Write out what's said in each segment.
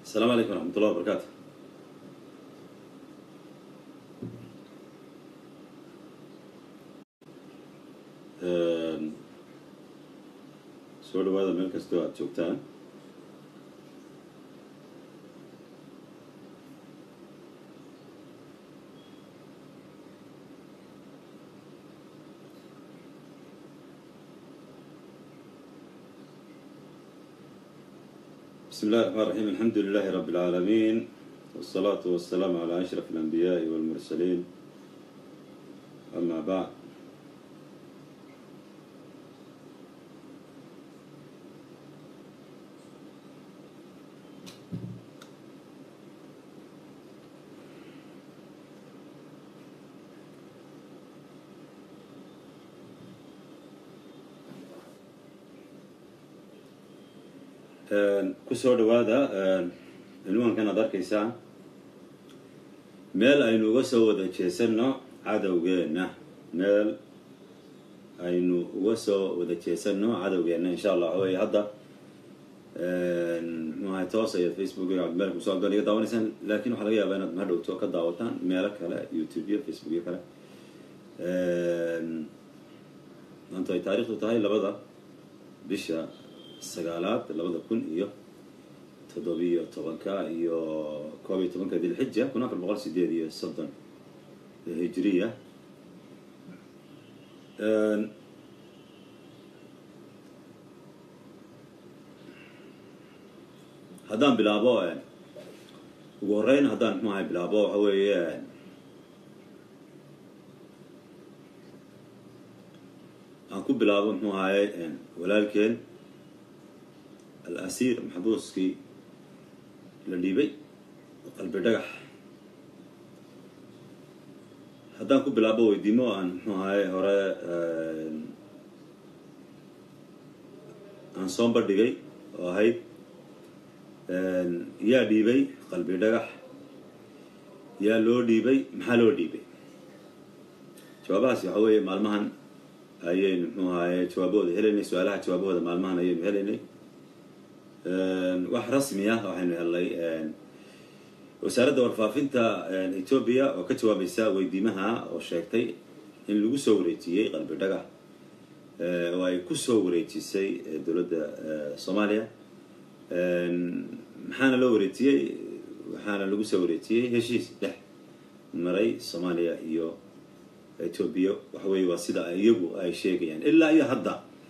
السلام عليكم ورحمة الله وبركاته soo dhawaada meel kastoo aad joogtaan بسم الله الرحمن الرحيم الحمد لله رب العالمين والصلاة والسلام على أشرف الأنبياء والمرسلين أما بعد kusoo dhawaada cinwaankan aad arkaysaan meel aynu uga soo wada jeesanno cadowgeenna meel aynu uga soo wada jeesanno cadowgeenna insha allah waxa wey hadda mxuahay toos ayaad facebook iyo cabdimalik kusoo abdan iga daawanaysaan laakin waxaa laga yaabaa inaad mahadhowto ka daawataan meelo kale youtube iyo facebook iyo kale maanta ay taarikhdu tahay labada bisha sagaalaad labada kun iyo toddobiyo tobanka iyo koob iyo tobanka dilxija kun afar boqol sideed iyo soddon hijiriya haddaan bilaabo ugu horeyn haddaan mxuahay bilaabo waxa weeye aan ku bilaabo mxuu ahaye walaalkeen al-asiir maxbuuskii la dhiibay qalbi dhagax haddaan ku bilaabo weydiimo aan muxuu ahaye hore aan soo bandhigay oo ahayd yaa dhiibay qalbi dhagax yaa loo dhiibay maxaa loo dhiibay jawaabahaasi waxa weeye maalmahan ayaynu muxuu ahaye jawaabahooda helaynay su-aalaha jawaabahooda maalmahan ayaynu helaynay wax rasmi ah waxaynu helnay wasaaradda warfaafinta etoobiya oo ka jawaabaysa weydiimaha oo sheegtay in lagu soo wareejiyey qalbi dhagax oo ay ku soo wareejisay dowladda soomaaliya maxaana loo wareejiyey waxaana lagu soo wareejiyey heshiis dhex maray soomaaliya iyo etoobiya waxa weye waa sida iyagu ay sheegayaan ilaa iyo hadda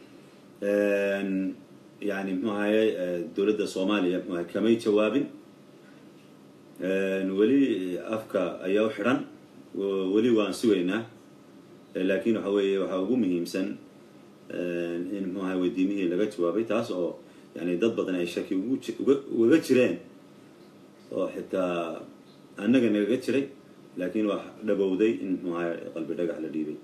yani mxuu ahaye dowladda soomaaliya mxu ahay kamay jawaabin weli afka ayaa u xidhan weli waan sugaynaa laakin waxa weeye waxaa ugu muhiimsan in mxuu ahay weydiimihii laga jawaabay taas oo yani dad badan ay shaki ugaga jireen oo xitaa annaga nagaga jiray laakin waa dhabowday in mxuu ahay qalbi dhagax la dhiibay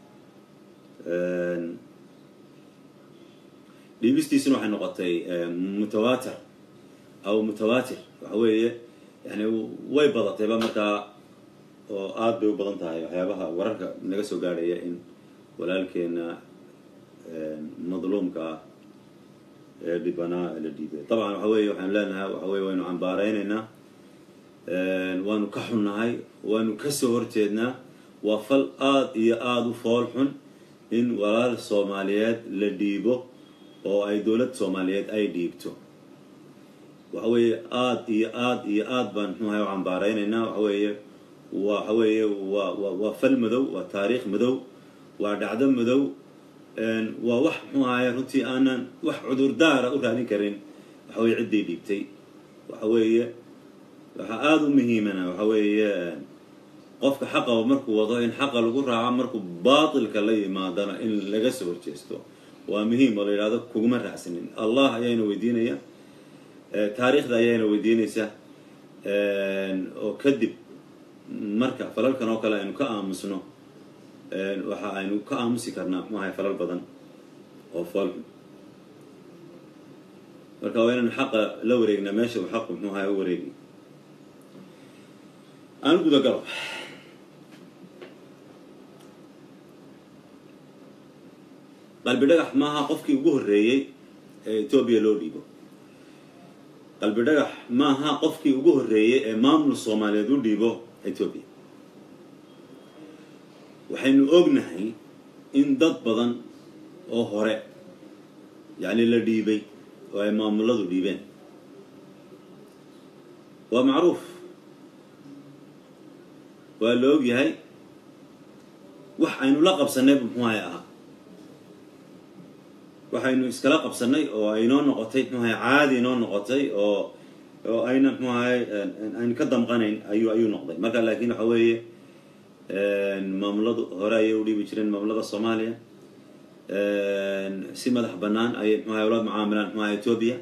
dhiibistiisuna waxay noqotay mutawatir aw mutawatir waxa weeye yani way badatayba markaa oo aada bay u badan tahay waxyaabaha wararka naga soo gaadhaya in walaalkeena madluumka ah ee dhibanaa la dhiibay dabcan waxa weye waxaanu leenahay waxa weye waynu cambaareynayna waanu ka xunnahay waanu kasoo horjeednaa waa fal aada iyo aada u fool xun in walaal soomaaliyeed la dhiibo oo ay dowlad soomaaliyeed ay dhiibto waxa weeye aada iyo aada iyo aad baan mxuahay u cambaareynayna waxa weeye waxa weeye waa wa waa fal madow waa taariikh madow waa dhacdo madow waa wax mxuu ahaye runtii aanan wax cudurdaara u raadin karin waxa weye ciddii dhiibtay waxa weeye waxaa aada u muhiimana waxa weeye qofka xaqaba markuu wado in xaqa lagu raaco markuu baatilka la yimaadana in laga soo horjeesto waa muhiim oo la yidhahdo kuguma raacsanin allah ayaana weydiinaya taariikhda ayaana weydiinaysa oo kadib marka falalkan oo kale aynu ka aamusno waxa aynu ka aamusi karnaa mxu ahay falal badan oo foolxun marka waa inaynu xaqa la wareegnaa meesha uu xaqu mxuu ahay u wareegi aan gudagalo qalbi dhagax maaha qofkii ugu horreeyey ee etoobiya loo dhiibo qalbi dhagax maaha qofkii ugu horreeyey ee maamul soomaaliyeed u dhiibo etoobiya waxaynu ognahay in dad badan oo hore yacni la dhiibay oo ay maamuladu dhiibeen waa macruuf waa la og yahay wax aynu la qabsannay muxuuhay ahaa waxaynu iskala qabsannay oo aynoo noqotay muxuahay caadi inoo noqotay oo oo ayna muxuahay aynu ka damqanayn ayuu ayuu noqday marka laakiin waxa weeye maamuladu hore ayay u dhiibi jireen maamulada soomaaliya si madax bannaan ayay muxuahay ula mucaamilaan muxuahay etoobiya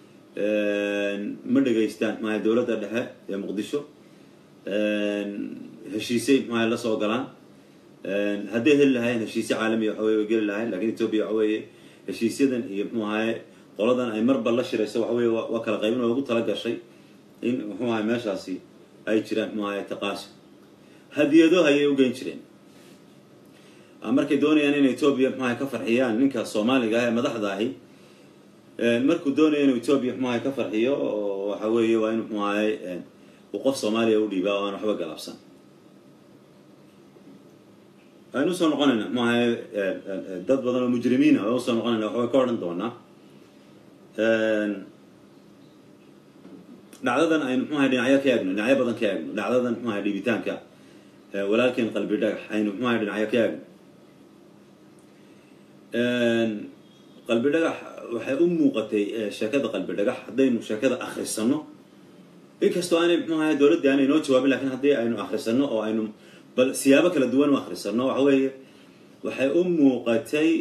ma dhegaystaan muxuahay dowladda dhexe ee muqdisho heshiisay muxuahay la soo galaan hadday heli lahayn heshiisye caalamiya waxa weye way geli lahayn lakin etoobiya waxa weeye heshiisyadan iyo muxuu ahaye qoladan ay marba la shirayso waxa weye waa kala qaybin oo ugu tala gashay in muxuu ahay meeshaasi ay jiraan muxuu ahay taqaaso hadiyado ayay u geyn jireen markay doonayaan in etoobiya muxuu ahay ka farxiyaan ninka soomaaliga ah ee madaxda ahi markuu doonaya inuu etoobiya muxuu ahay ka farxiyo waxa weeye waa in muxuu ahay uu qof soomaaliya u dhiibaa oo aan waxba galabsan aynu usoo noqonayna maaha dad badan oo mujrimiina aan usoo noqonayna waxbay ka odhan doonaa dhacdadan aynu mxuahay dhinacyo ka eegno dhinacyo badan ka eegno dhacdadan mxuahay dhiibitaanka walaalkeen qalbi dhagax aynu mxuahay dhinacyo ka eegno qalbi dhagax waxay u muuqatay sheekada qalbi dhagax haddaynu sheekada akrisano inkastoo aanay mxuahay dowladda aanay noo jawaabin lakin haddii aynu akrisano oo aynu bal siyaabo kala duwan u akrisano waxa weeye waxay u muuqatay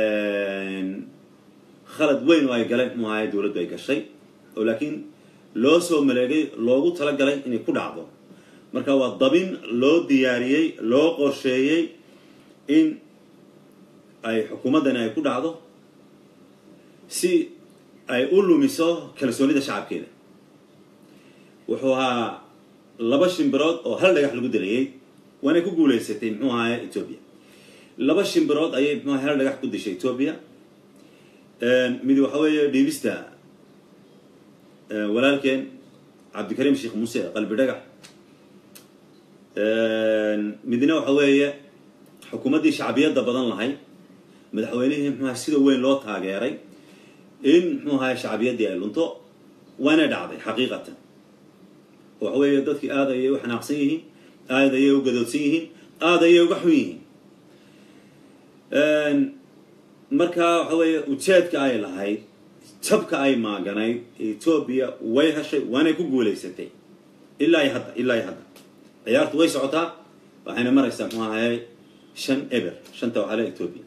khalad weyn oo ay galeen muxuu ahay dowladdu ay gashay oo laakiin loo soo maleegay loogu talagalay inay ku dhacdo marka waa dabin loo diyaariyey loo qorsheeyey in ay xukuumaddani ay ku dhacdo si ay u lumiso kalsoonida shacabkeeda wuxuu ahaa laba shimbirood oo hal dhagax lagu dilayay waanay ku guulaysatay muxuu ahaye etoobiya laba shimbirood ayay muxuu ahay hal dhagax ku dishay etoobiya mid waxa weeye dhiibista walaalkeen cabdikariim sheekh muuse qalbi dhagax midna waxa weeye xukuumaddii shacbiyadda badan lahayd madaxweynihii muxuaha sida weyn loo taageeray in muxuu ahaye shacbiyaddii ay lunto waana dhacday xaqiiqatan waxa weeye dadkii aad ayay u xanaaqsan yihiin aad ayay u gadoodsan yihiin aad ayay uga xun yihiin markaa waxa weeye ujeedka ay lahayd jabka ay maaganayd etoobiya way heshay waanay ku guulaysatay ilaa iyo hadda ilaa iyo hadda ciyaartu way socotaa waxayna maraysaa muxuu ahaye shan eber shanta waxaale etoobiya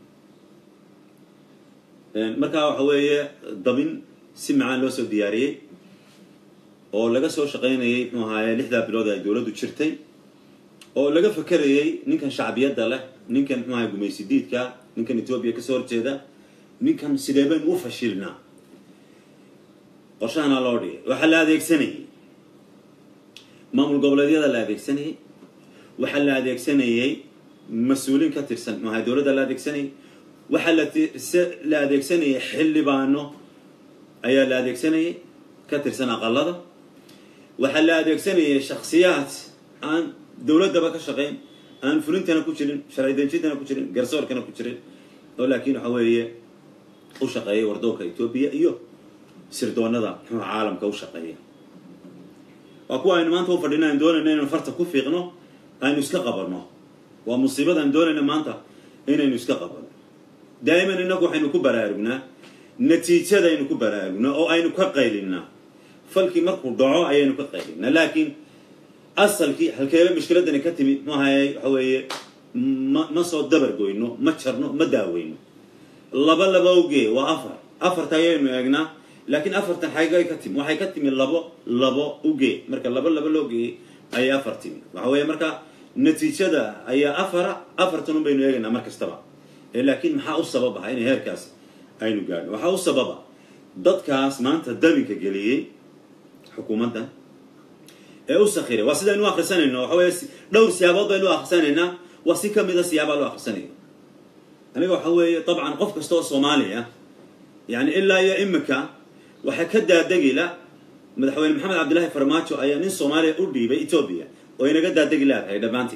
markaa waxa weeye dabin si macaan loo soo diyaariyey oo laga soo shaqaynayay muxuu ahaye lixdaa bilood ay dowladdu jirtay oo laga fakerayay ninkan shacbiyadda leh ninkan muxuu ahay gumaysi diidka ninkan etoobiya kasoo horjeeda ninkan sidee baynu u fashilnaa qorshahana loo dhigay waxaa la adeegsanayay maamul goboleedyada la adeegsanayay waxaa la adeegsanayay mas-uuliin ka tirsan muxuu ahay dowladda la adeegsanayay waxaa la adeegsanayay xildhibaano ayaa la adeegsanayay ka tirsan aqalada waxaa la adeegsanayay shaksiyaad aan dowladdaba ka shaqayn aan fulintana ku jirin sharci dejintana ku jirin garsoorkana ku jirin oo laakiin waxa weeye u shaqeeyay wardoonka etoobiya iyo sirdoonada muxuu caalamka u shaqeeya waa kuwa aynu maanta u fadhina aynu doonayna inaynu farta ku fiiqno aynu iska qabanno waa musiibada aynu doonayna maanta inaynu iska qabanno daa'iman innagu waxaynu ku baraarugnaa natiijadaynu ku baraarugnaa oo aynu ka qaylinnaa falkii markuu dhaco ayaynu ka qaylinnaa laakiin asalkii halkeeba mushkiladani ka timid muahaye waxa weeye ma ma soo dabargoyno ma jarno ma daaweyno laba laba ogee waa afar afarta ayaynu eegnaa laakiin afartan xaygay ka timi waxay ka timi labo labo ugee marka laba laba loogee ayay afar timi waxa weeye marka natiijada ayaa afara afartan un baynu eegaynaa mar kastaba laakiin maxaa u sabab aha inay heerkaas aynu gaadhno waxaa u sababa dadkaas maanta dabinka geliyey xukuumadda ee u sakiray waa sidaynu u akrisanayno waxa weeye dhowr siyaabood baynu u akrisanaynaa waa si ka mida siyaabaa loo akrisanayo aniga waxa weeye dabcan qof kasta oo soomaaliya yani ilaa iyo imika waxaa ka daadegila madaxweyne maxamed cabdilaahi farmaajo ayaa nin soomaaliya u dhiibay etoobiya oo inaga daadegi leedahay dhammaantii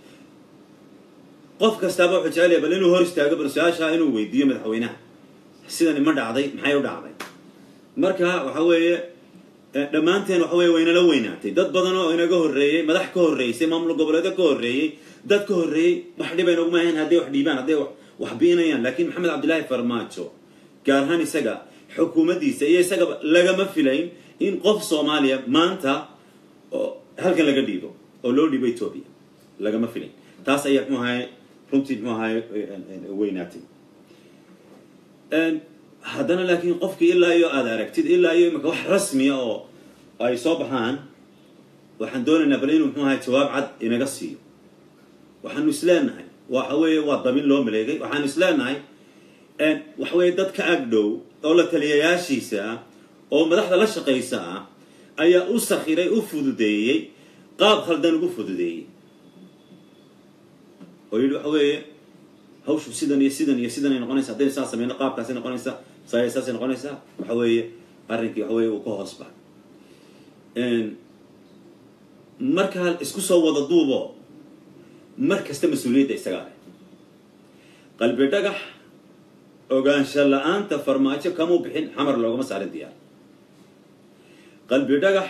qof kastaaba wuxuu jecel yahay bal inuu hor istaago bal su-aashaa inuu weydiiyo madaxweynaha sidani ma dhacday maxay u dhacday marka waxa weeye dhammaanteen waxa weye waynala weynaatay dad badan oo inaga horreeyey madax ka horreysay maamul goboleedo ka horreeyey dad ka horreeyey wax dhiba inaguma ahayn hadday wax dhiibaan hadday wax biinayaan laakiin maxamed cabdilaahi farmaajo gaar ahaan isaga xukuumaddiisa iyo isagaba lagama filayn in qof soomaaliya maanta halkan laga dhiibo oo loo dhiibo etoobiya lagama filayn taas ayaa mxuu ahay runtii mxuu ahay weynaatay haddana laakiin qofkii ilaa iyo aada aragtid ilaa iyo imika wax rasmiya oo ay soo baxaan waxaan doonaynaa bal inuu mxuu ahay jawaab cad inaga siiyo waxaanu isleenahay waxa weeye waa dabin loo maleegay waxaanu isleenahay waxa weeye dad ka agdhow oo la taliyayaashiisa ah oo madaxda la shaqaysa ah ayaa u sakhiray u fududeeyey qaab khaldan ugu fududeeyey oo yidhi waxa weeye hawshu sidan iyo sidan iyo sidanay noqonaysa haddaynu saa sameyno qaabkaasay noqonaysaa saay saasay noqonaysaa waxa weeye arrinkii waxa weye uu ka hoos baxay markaa isku soo wada duubo mar kasta mas-uuliyadda isagaa leh qalbi dhagax ogaansha la-aanta farmaajo kamuu bixin xamar loogama saarin diyaar qalbi dhagax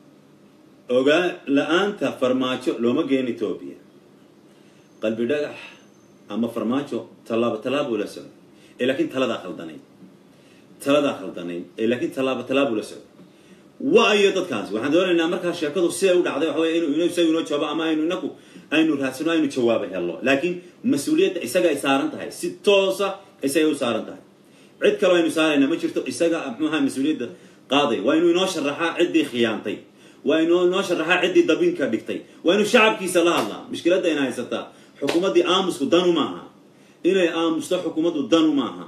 ogaa la-aanta farmaajo looma geen etoobiya qalbi dhagax ama farmaajo tallaabo tallaab ula socdo ee laakiin taladaa khaldanayd taladaa khaldanayd ee laakiin tallaabo tallaab ula socdo waayo dadkaasi waxaan doonaynaa markaa sheekadu siday u dhacday waxa wey inu isagu inoo jawaabo ama aynu inaku aynu raadsano aynu jawaabo hello laakiin mas-uuliyadda isaga ay saaran tahay si toosa isagay u saaran tahay cid kaloo aynu saaraynaa ma jirto isaga muxuaha mas-uuliyadda qaaday waa inuu inoo sharaxaa ciddii khiyaantay waa inuu inoo sharaxaa ciddii dabinka dhigtay waa inuu shacabkiisa la hadlaa mushkiladda ina haysataa xukuumaddii aamusku danu maaha inay aamusto xukuumaddu danu maaha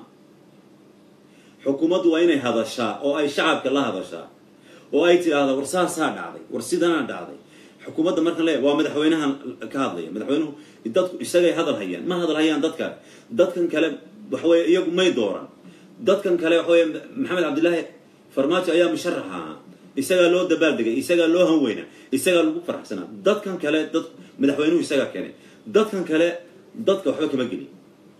xukuumaddu waa inay hadashaa oo ay shacabka la hadashaa oo ay tidhaahda war saasaa dhacday war sidanaa dhacday xukuumadda markaan leeya waa madaxweynahan ka hadlaya madaxweynuhu dadku isagay hadal hayaan ma hadal hayaan dadka dadkan kale waxaweye iyagu may dooran dadkan kale waxaweye maxamed cabdilaahi farmaajo ayaa musharax ahaa isagaa loo dabaaldegay isagaa loo hanweynaa isagaa lagu faraxsanaa dadkan kale dad madaxweynuhu isagaa keenay dadkan kale dadka waxba kama gelin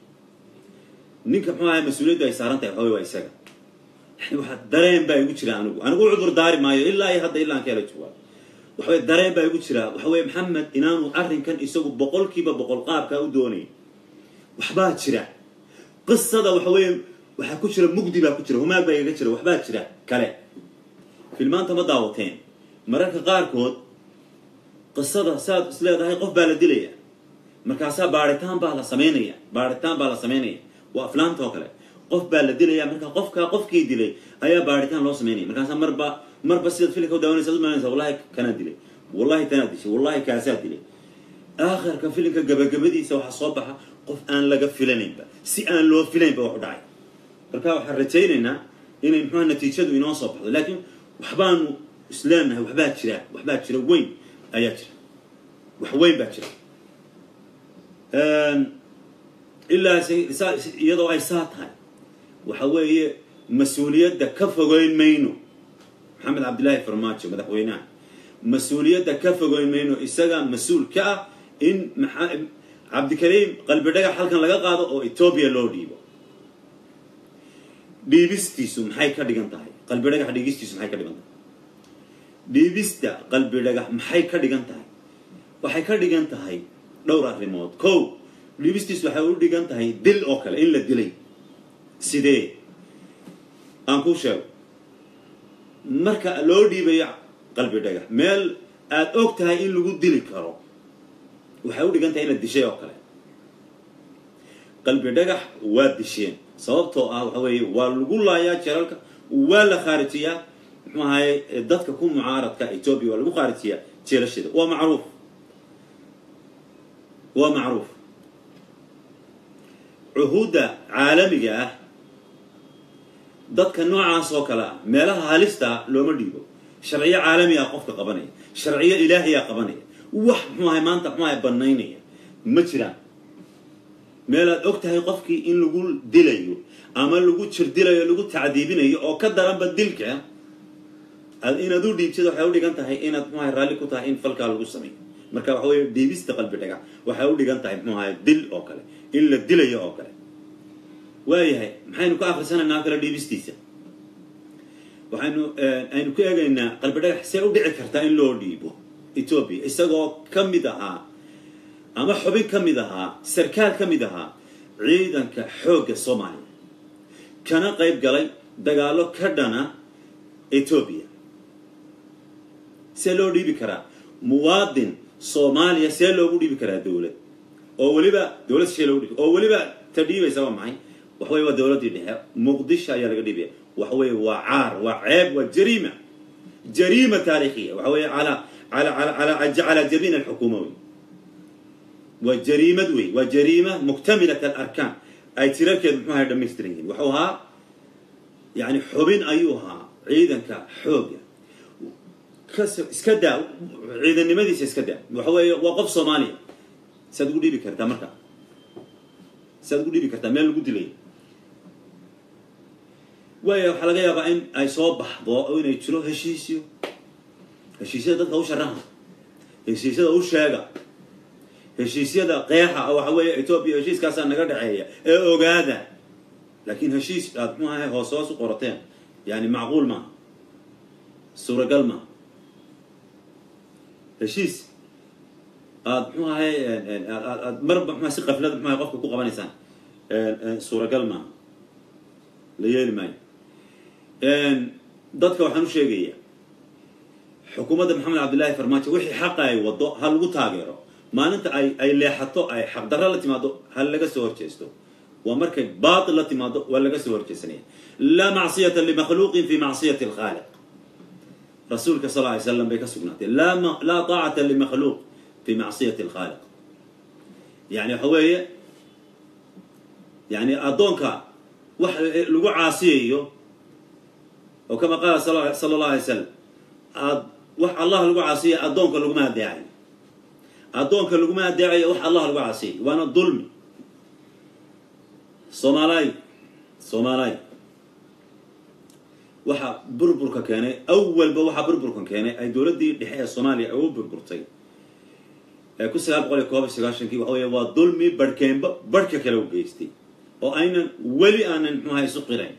ninka muxuu ahay mas-uuliyaddu ay saaran tahay waxawey waa isaga yani waxaa dareen baa igu jira anigu anigu u cudur daari maayo ilaa iyo hadda ilaa aan ka hela jawaab waxaweye dareen baa igu jira waxaweye maxamed inaanu arrinkan isagu boqolkiiba boqol qaabkaa u doonay waxbaa jira qisada waxaweye waxaa ku jira mugdi baa ku jira humaag baa igaga jira waxbaa jira kale filmaanta ma daawateen mararka qaarkood qisada saad is leedahay qof baa la dilaya markaasaa baaritaan baa la samaynaya baaritaan baa la samaynaya waa aflaamta oo kale qof baa la dilaya markaa qofkaa qofkii dilay ayaa baaritaan loo samaynaya markaasaa marba marba sidaad filinka u daawanaysa ad umaanaysa wallahi kanaa dilay wallahi tanaa dishay wallahi kaasaa dilay aakhirka filinka gabagabadiisa waxaa soo baxa qof aan laga filanaynba si aan loo filaynba wax u dhacay marka waxaan rajaynaynaa inay muxuha natiijadu inoo soo baxdo laakiin waxbaanu isleenahay waxbaa jira waxbaa jira weyn ayaa jira wax weyn baa jira ilaa iyadoo ay saa tahay waxa weeye mas-uuliyadda ka fogeyn mayno maxamed cabdillaahi farmaajo madaxweynaha mas-uuliyadda ka fogeyn mayno isaga mas-uul ka ah in cabdikariim qalbi dhagax halkan laga qaado oo etoobiya loo dhiibo dhiibistiisu maxay ka dhigan tahay qalbi dhagax dhiibistiisu maxay ka dhigan tahay dhiibista qalbi dhagax maxay ka dhigan tahay waxay ka dhigan tahay dhowr arrimood kow dhiibistiisu waxay u dhigan tahay dil oo kale in la dilay sidee aan kuu sheego marka loo dhiibayo qalbi dhagax meel aada og tahay in lagu dili karo waxay u dhigan tahay in la dishay oo kale qalbi dhagax waa disheen sababtoo ah waxa weeye waa lagu laayaa jelalka waa la khaarijiyaa muxuu ahaye dadka ku mucaaradka etoobiya waa lagu khaarijiyaa jeelasheeda waa macruuf waa macruuf cuhuudda caalamiga ah dadka noocaas oo kale ah meelaha halista looma dhiibo sharciyo caalami ah qofka qabanaya sharciyo ilaahiyaa qabanaya wax muxuu ahay maanta muxuu ahay banaynaya ma jiraan meelaad og tahay qofkii in lagu dilayo ama lagu jirdilayo lagu tacdiibinayo oo ka daranba dilka inaad u dhiibtid waxay u dhigan tahay inaad muxuahay raalli ku tahay in falkaa lagu sameeyo marka waxa weeye dhiibista qalbi dhagax waxay u dhigan tahay muxuu ahay dil oo kale in la dilayo oo kale waayahay maxaynu ka akhrisanaynaa kale dhiibistiisa waxaynu aynu ku eegaynaa qalbi dhagax see u dhici kartaa in loo dhiibo etoobiya isagoo ka mid ahaa ama xubin ka mid ahaa sarkaal ka mid ahaa ciidanka xoogga soomaaliya kana qayb galay dagaallo ka dhana etoobiya see loo dhiibi karaa muwaadin soomaaliya see loogu dhiibi karaa dowlad oo weliba dowlad shee loogu dhiibi oo weliba ta dhiibaysa waa maxay waxa weye waa dowladdii dhexe muqdisho ayaa laga dhiibaya waxa weeye waa caar waa ceeb waa jariima jariima taariikhiya waxa weeye calaa ala ala calaa jabiin alxukuuma wey waa jariimad wey waa jariima muktamilat alarkaan ay tirarkeedu muxuu ahay dhamaystiran yihiin wuxuu ahaa yani xubin ayuu ahaa ciidanka xooga kas iska daa ciidannimadiisa iska daa waxa weeye waa qof soomaaliya saad ugu dhiibi kartaa marka saad ugu dhiibi kartaa meel lagu dilay waaya waxaa laga yaabaa in ay soo baxdo oo inay jiro heshiisyo heshiisyada dadka u sharaha heshiisyada u sheega heshiisyada qeexa oo waxa weeye etoobiya heshiiskaasaa naga dhexeeya ee ogaada laakiin heshiis aad muxuu ahay hoos hoos u qorateen yani macquul maaha suuragal maaha heshiis aad muxuu ahay aad marba mxua si qaflada muxu ahay qofka ku qabanaysaan suuragal maaha la yeeli maayo dadka waxaan u sheegaya xukuumadda maxamed cabdillaahi farmaajo wixii xaqa ay wado ha lagu taageero maalinta ay ay leexato ay xaqdarro la timaado ha laga soo horjeesto waa markay baatil la timaado waa laga soo horjeesanaya laa macsiyata limakhluuqin fi macsiyati alkhaaliq rasuulka sal ly slam bay ka sugnaatay laa taacata limakhluuq fi macsiyati alkhaaliq yani waxa weeye yani addoonka wax lagu caasiyayo oo kama qaala sala allah alay slam aad wax allah lagu caasiya addoonka laguma adeecayo addoonka laguma adeecayo wax allah lagu caasiyay waana dulmi soomaalay soomaalay waxaa burburka keenay awalba waxaa burburkan keenay ay dowladdii dhexe ee soomaaliya u burburtay ee ku sagaal boqol iyo koob iyo sagaashankii waxa weeye waa dulmi barhkeenba barhka kale u geystay oo aynan weli aanan muxuaha isu qirayn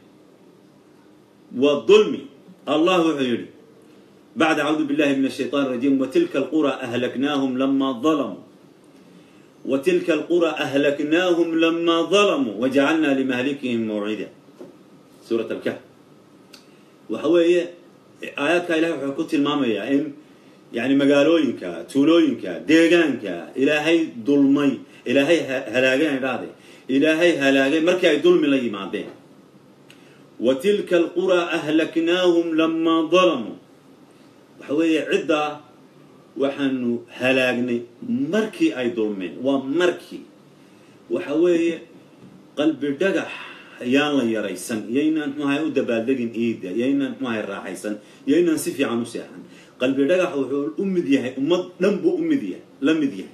waa dulmi allah wuxuu yidhi bacda acuudu billahi min ashayطan الrajim watilka alqura ahlaknaahum lama ظalamuu watilka alqura ahlaknaahum lama ظalamuu wajacalna limahlikihim mawcida suurat alkahf waxa weeye aayaadka ilahay wuxuu ku tilmaamayaa in yani magaalooyinka tuulooyinka deegaanka ilaahay dulmay ilaahay halaageen idhaahde ilaahay halaagay markii ay dulmi la yimaadeen wa tilka alquraa ahlaknaahum lamaa dalamuu waxa weeye ciddaa waxaanu halaagnay markii ay dulmeen waa markii waxa weeye qalbi dhagax yaan la yaraysan yaynaan muxuahay u dabaaldegin iida yaynaan muxuahay raaxaysan yaynaan si fiican u seexan qalbi dhagax wuxuu u mid yahay ummad dhan buu u mid yahay la mid yahay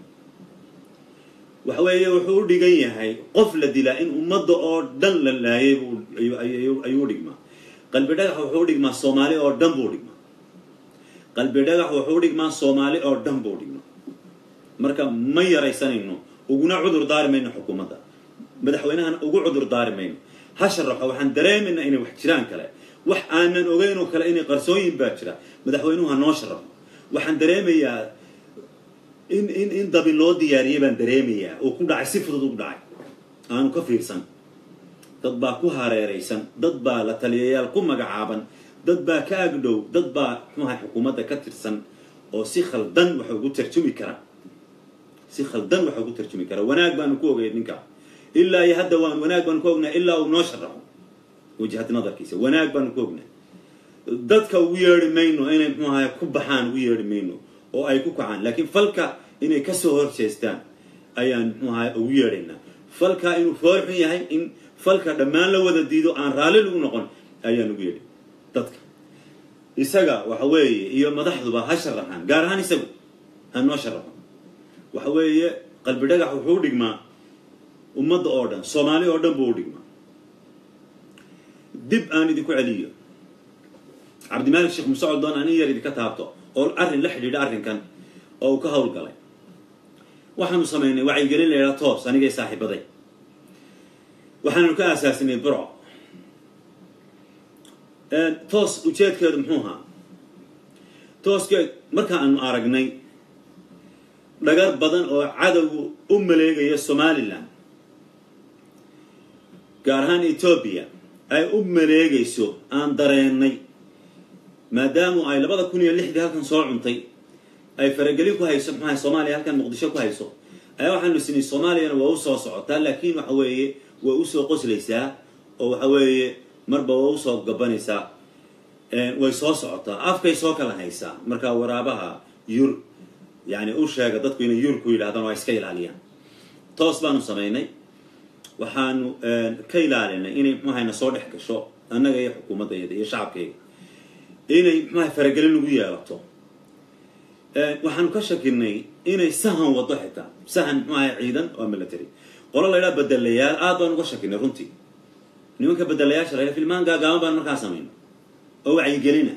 waxa weeye wuxuu u dhigan yahay qof la dilaa in ummadda oo dhan la laayay ayuu u dhigmaa qalbi dhagax wuxuu u dhigmaa soomaali oo dhan buu dhigmaa qalbi dhagax wuxuu u dhigmaa soomaali oo dhan buu dhigmaa marka ma yaraysanayno uguna cudur daari mayno xukuumadda madaxweynahana ugu cudur daari mayno ha sharaxo waxaan dareemaynaa inay wax jiraan kale wax aanan ogeyn oo kale inay qarsooyin baa jira madaxweynuhu ha noo sharaxo waxaan dareemayaa in in in dabi loo diyaariyay baan dareemayaa oo ku dhacay si fudud ugu dhacay aanu ka fiirsan dad baa ku hareeraysan dad baa la taliyayaal ku magacaaban dad baa ka agdhow dad baa muxuahay xukuumadda ka tirsan oo si khaldan waxa ugu tarjumi kara si khaldan waxa ugu tarjumi kara wanaag baanu ku ogay ninka ilaa iyo hadda waan wanaag baanu ku ognaa ilaa uu noo sharaxo wajahad nadarkiisa wanaag baanu ku ognaa dadka ugu yeedhi mayno inay muxuu ahay ku baxaan ugu yeedhi mayno oo ay ku kacaan laakiin falka inay kasoo horjeestaan ayaan muxuu ahay ugu yeedhaynaa falka inuu foorxun yahay in falka dhammaan la wada diido aan raalli lagu noqon ayaan ugu yeedhay dadka isaga waxa weeye iyo madaxduba ha sharaxaan gaar ahaan isagu ha noo sharaxo waxa weeye qalbi dhagax wuxuu u dhigmaa ummadda oo dhan soomaali oo dhan buu u dhigmaa dib aan idinku celiyo cabdimaalik sheekh musocod doon ani yar idinka taabto oo arrin la xidhiidha arrinkan oo uu ka howlgalay waxaanu samaynay wacyigelin la yidhaha toos anigay saaxiibaday waxaanu ka aasaasinay burco toos ujeedkeedu muxuu ahaa tooskeed marka aanu aragnay dhagar badan oo cadowgu u maleegaya somalilan gaar ahaan etoobiya ay u maleegayso aan dareennay maadaamu ay labada kun iyo lixdii halkan soo cuntay ay faragelin ku hayso maxaa soomaaliya halkan muqdisho ku hayso ayaa waxaanu isnay soomaaliyana waa u soo socotaa laakiin waxa weeye way usoo qoslaysaa oo waxa weeye marba waa usoo gabanaysaa way soo socotaa afkay soo kala haysaa markaa waraabaha yur yani u sheega dadku inay yur ku yidhahdaan waa iska ilaaliyaan toos baanu samaynay waxaanu ka ilaalinay inay mxuahayna soo dhex gasho annaga iyo xukuumaddayada iyo shacabkayga inay mxuaha faragelin lagu yeelato waxaanu ka shakinay inay sahan wado xitaa sahan mxuaha ciidan oo military qolo la ydhaha bedelayaal aad baan uga shakinay runtii nimanka bedelayaasha la ydhaha filmaan gaagaaban baan markaa samayna oo wacyigelina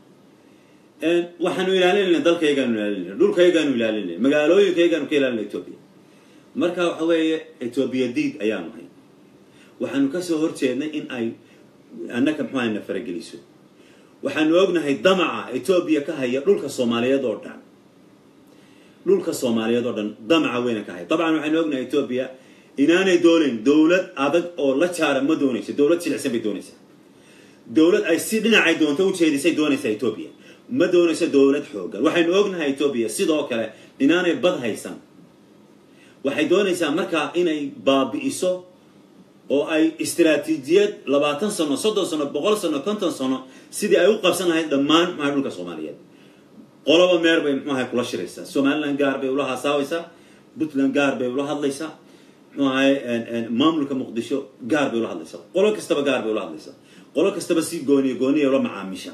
waxaanu ilaalinayna dalkaygaanu ilaalinayna dhulkaygaanu ilaalinayna magaalooyinkaygaanu ka ilaalinay etoobiya marka waxa weeye etoobiya diid ayaanu hay waxaanu kasoo horjeednay in ay annaka mxuaha na farageliso waxaanu ognahay damaca etoobiya ka haya dhulka soomaaliyeed oo dhan dhulka soomaaliyeed oo dhan damaca weyna ka haya dabcan waxaanu ognahay etoobiya inaanay doonayn dowlad adag oo la jaara ma doonayso dowlad jilicsan bay doonaysaa dowlad ay si dhinacay doonto ujeedisay doonaysaa etoobiya ma doonayso dowlad xoogan waxaynu ognahay etoobiya sidoo kale inaanay bad haysan waxay doonaysaa markaa inay baabi'iso oo ay istaraatiijiyad labaatan sano soddon sano boqol sano konton sano sidii ay u qabsan lahayd dhammaan maxaa dhulka soomaaliyeed qoloba meer bay mxuahay kula shiraysaa somaliland gaar bay ula hasaawaysaa puntland gaar bay ula hadlaysaa mxuu ahay maamulka muqdisho gaar bay ula hadlaysaa qolo kastaba gaar bay ula hadlaysaa qolo kastaba si gooniya gooniya ula macaamisha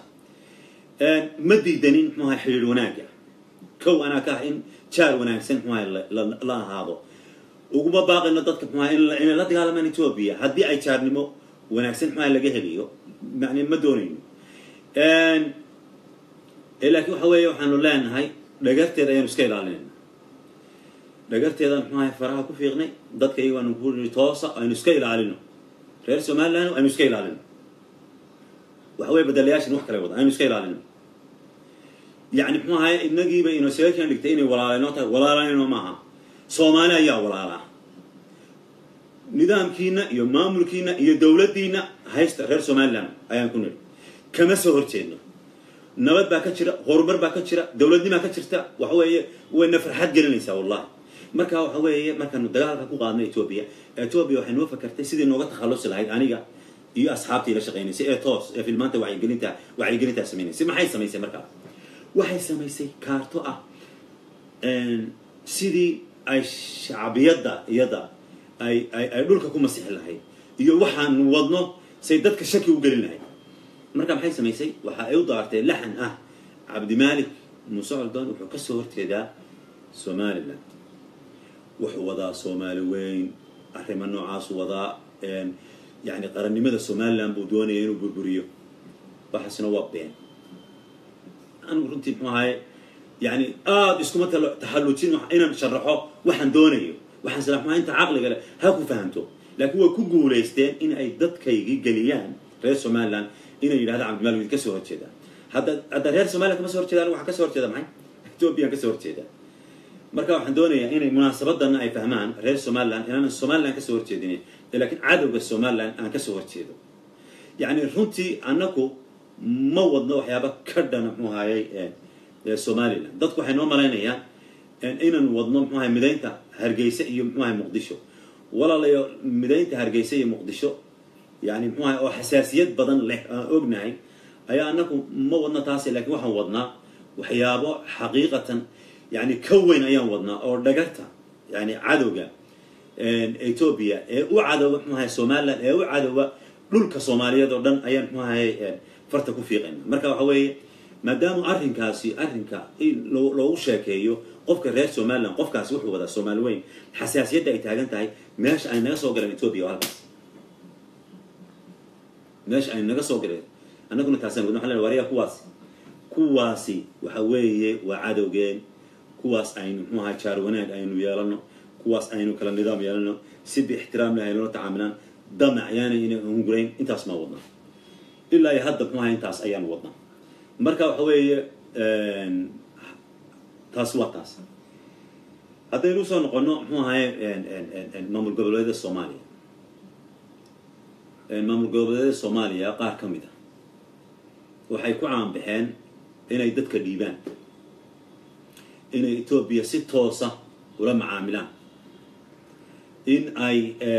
ma diidanin mxuu ahay xidhiir wanaaga kow anaa ka ah in jaar wanaagsan mxuu ahay la ahaado uguma baaqayno dadka mxuaha inay la dagaalamaan etoobiya haddii ay jaarnimo wanaagsan mxuaha laga heliyo yani ma doonayno laakiin waxa weeye waxaanu leenahay dhagarteeda ayaanu iska ilaalinayna dhagarteedaan mxuahay faraha ku fiiqnay dadka iyagaanu ku niri toosa aynu iska ilaalino reer somaliland aynu iska ilaalino waxa weye badalayaashan wax kale wada aynu iska ilaalino yani mxuu ahay inagiiba inoo seekan dhigtay inay walaalanoo tahay walaalanayno maaha soomaali ayaa walaalaa nidaamkiina iyo maamulkiina iyo dowladdiina haysta reer somaliland ayaan ku nidhi kama soo horjeedno nabad baa ka jira horumar baa ka jira dowladnimaa ka jirta waxa weeye wayna farxad gelinaysaa wallahi marka waxa weeye markaanu dagaalka ku qaadnay etoobiya etoobiya waxay noo fakartay sidii nooga takhallusi lahayd aniga iyo asxaabtii la shaqaynaysay ee toos ee filmaanta wacyigelinta wacyigelintaa samaynaysay maxay samaysay markaa waxay samaysay kaarto ah sidii ay shacbiyadda iyada ay ay ay dhulka ku masixi lahayd iyo waxaanu wadno say dadka shaki u gelin lahayd marka maxay samaysay waxa ay u daartay laxan ah cabdimaalik muuse coldoon wuxuu ka soo horjeedaa somaliland wuxuu wadaa soomaali weyn arrimo noocaasu wadaa yani qarannimada somaliland buu doonaya inuu burburiyo waxaasna waa been anigu runtii muxuu ahay yani aada iskuma taxallujin inaan sharaxo waxaan doonayo waxaan salaxmaa inta caqliga leh ha ku fahamto laakiin way ku guulaysteen in ay dadkaygii geliyaan reer somaliland inay yidhahda cabdimalik ka soo horjeedaan hadda hadda reer somaliland kama soo horjeedaan waxaan ka soo horjeeda maxay ethoobiyan ka soo horjeeda marka waxaan doonayaa inay munaasabadana ay fahmaan reer somaliland inaanan somaliland ka soo horjeedin laakiin cadowga somaliland aan ka soo horjeedo yacni runtii annaku ma wadno waxyaaba ka dhana muxuu ahayay somaliland dadku waxay noo malaynayaan inaan wadno muxuu ahay midaynta hargeysa iyo muxuu ahay muqdisho walaalayo midaynta hargeysa iyo muqdisho yani muxuu ahay oo xasaasiyad badan leh aan ognahay ayaa annaku ma wadno taasi lakiin waxaan wadnaa waxyaabo xaqiiqatan yani ka weyn ayaan wadnaa oo dhagarta yani cadowga ethoobia ee u cadowa muxuu ahay somaliland ee u cadowa dhulka soomaaliyeed oo dhan ayaan muxuu ahay farta ku fiiqayna marka waxa weeye maadaama arrinkaasi arrinka in loogu sheekeeyo qofka reer somaliland qofkaasi wuxuu wadaa soomaali weyn xasaasiyadda ay taagan tahay meesha ay naga soo galeen ethoobia oo halkaas meesha ay naga soo galeen annaguna taasaan wadna waxaan leenahay wariya kuwaasi kuwaasi waxa weeye waa cadowgeen kuwaas aynu muxuu ahaa jaar wanaag aynu yeelano kuwaas aynu kala nidaam yeelano si biixtiraam leh aynula tacaamilaan damac yaana inay hungurayn intaas maa wadnaa ilaa iyo hadda muxuu ahaa intaas ayaan wadnaa marka waxa weeye taas waa taas haddaynu usoo noqono muxuu ahaye maamul goboleedyada soomaaliya maamul goboleedyada soomaaliya qaar ka mid a waxay ku caanbaxeen inay dadka dhiibaan inay etoobiya si toosa ula macaamilaan in ay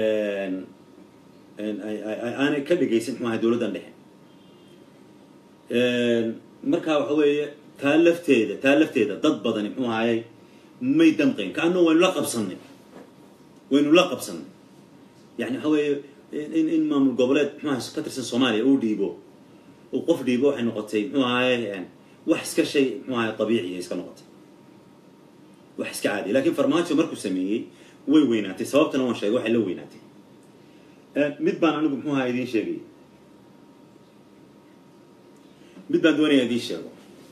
aanay ka dhegaysan muxuu ahay dowladdan dhexe marka waxa weeye taa lafteeda taa lafteeda dad badani muxuu ahayey may damqayn kaana waynu la qabsannay waynu la qabsannay yani waxa weeye in in maamul goboleed muxuu ahay ka tirsan soomaaliya uu dhiibo uu qof dhiibo waxay noqotay muxuu ahaye wax iska shay muxuu ahay dabiiciya iska noqotay wax iska caadiya lakin farmaajo markuu sameeyey way weynaatay sababtana waan sheegay waxay la weynaatay mid baan anigu muxuu ahaa idiin sheegay mid baan doonaya idiin sheego